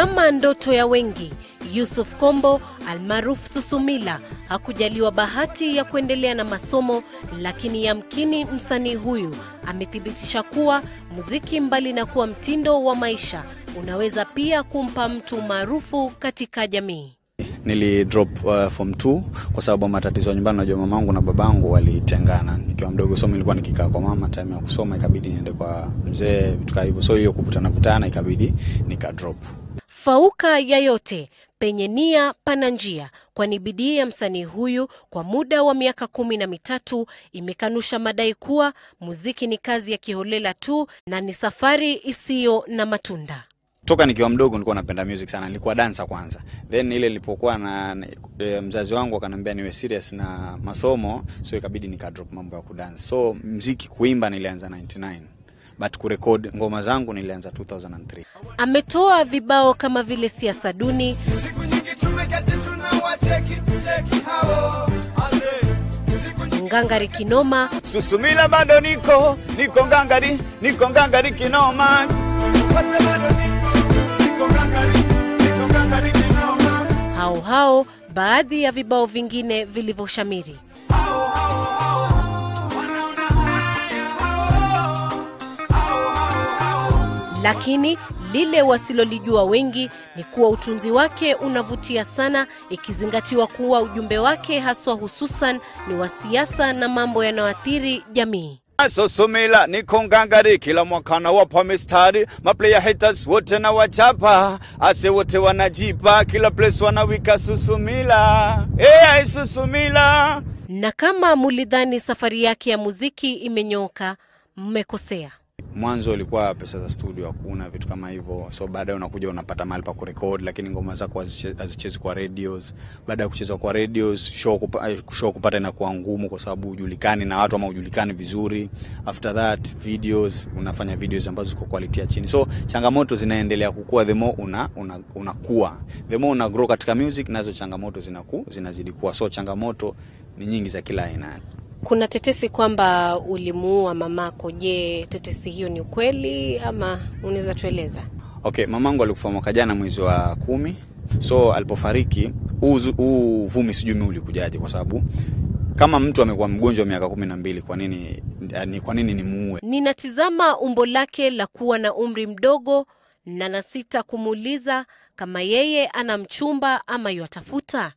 Kama ndoto ya wengi, Yusuf Kombo almaarufu Susumila hakujaliwa bahati ya kuendelea na masomo, lakini yamkini msanii huyu amethibitisha kuwa muziki, mbali na kuwa mtindo wa maisha, unaweza pia kumpa mtu maarufu katika jamii. Nili drop uh, form 2 kwa sababu matatizo ya nyumbani. Najua mamangu na babangu walitengana nikiwa mdogo, so nilikuwa nikikaa kwa mama, time ya kusoma ikabidi niende kwa mzee, vitu kama hivyo, so hiyo kuvutana vutana ikabidi nika drop. Fauka ya yote, penye nia pana njia, kwani bidii ya msanii huyu kwa muda wa miaka kumi na mitatu imekanusha madai kuwa muziki ni kazi ya kiholela tu na ni safari isiyo na matunda. Toka nikiwa mdogo nilikuwa napenda music sana, nilikuwa dansa kwanza, then ile nilipokuwa na e, mzazi wangu akaniambia niwe serious na masomo, so ikabidi nika drop mambo ya kudance. So mziki kuimba nilianza 99 but kurekod ngoma zangu nilianza 2003. Ametoa vibao kama vile siasa duni, Siku nyingi tumeketi tunawacheki cheki hao ase siku nyingi ngangari kinoma, Susumila bado niko niko ngangari niko ngangari kinoma hao hao baadhi ya vibao vingine vilivyoshamiri. Lakini lile wasilolijua wengi ni kuwa utunzi wake unavutia sana, ikizingatiwa kuwa ujumbe wake haswa hususan ni wa siasa na mambo yanayoathiri jamii. Susumila niko ngangari kila mwaka na wapa mistari maplayer haters wote na wachapa ase wote wanajipa kila place wanawika Susumila hey, Susumila Na kama mulidhani safari yake ya muziki imenyooka, mmekosea. mwanzo ilikuwa pesa za studio hakuna vitu kama hivyo, so baadaye unakuja unapata mahali pa kurekod, lakini ngoma zako haziche- hazichezwi kwa radios. Baada ya kuchezwa kwa radios, show, kupa, eh, show kupata inakuwa ngumu kwa sababu hujulikani na watu ama hujulikani vizuri. After that videos, unafanya videos ambazo ziko quality ya chini, so changamoto zinaendelea kukua, the more una, una, unakuwa the more una grow katika music, nazo changamoto zinaku, zinazidi kuwa, so changamoto ni nyingi za kila aina. Kuna tetesi kwamba ulimuua mamako. Je, tetesi hiyo ni ukweli ama unaweza tueleza? Okay, mamangu alikufa mwaka jana mwezi wa kumi, so alipofariki huu zu- huu vumi sijui mimi ulikujaje, kwa sababu kama mtu amekuwa mgonjwa miaka kumi na mbili kwa nini ni kwa nini nimuue? Ninatizama umbo lake la kuwa na umri mdogo na nasita kumuuliza kama yeye ana mchumba ama yuatafuta.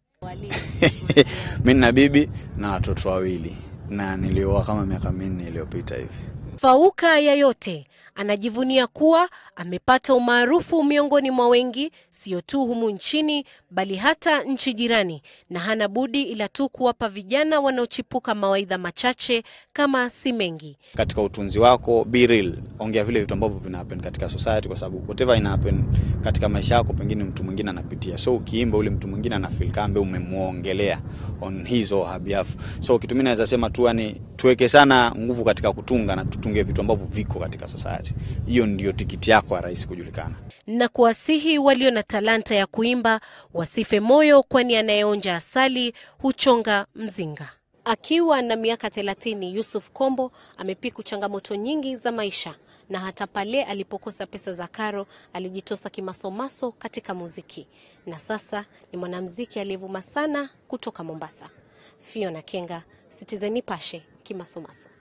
mi nina bibi na watoto wawili na nilioa kama miaka minne iliyopita hivi. Fauka ya yote anajivunia kuwa amepata umaarufu miongoni mwa wengi, sio tu humu nchini bali hata nchi jirani, na hana budi ila tu kuwapa vijana wanaochipuka mawaidha machache kama si mengi. Katika utunzi wako, be real, ongea vile vitu ambavyo vina happen katika society, kwa sababu whatever ina happen katika maisha yako, pengine mtu mwingine anapitia, so ukiimba ule mtu mwingine ana feel kambe umemwongelea on his or her behalf. So kitu mimi naweza sema tu, yani tuweke sana nguvu katika kutunga na tutunge vitu ambavyo viko katika society. Hiyo ndio tikiti yako ya rais kujulikana. na kuwasihi walio na talanta ya kuimba wasife moyo, kwani anayeonja asali huchonga mzinga. Akiwa na miaka thelathini, Yusuf Kombo amepiku changamoto nyingi za maisha, na hata pale alipokosa pesa za karo alijitosa kimasomaso katika muziki, na sasa ni mwanamuziki aliyevuma sana kutoka Mombasa. Fiona Kenga, Citizen Nipashe, kimasomaso.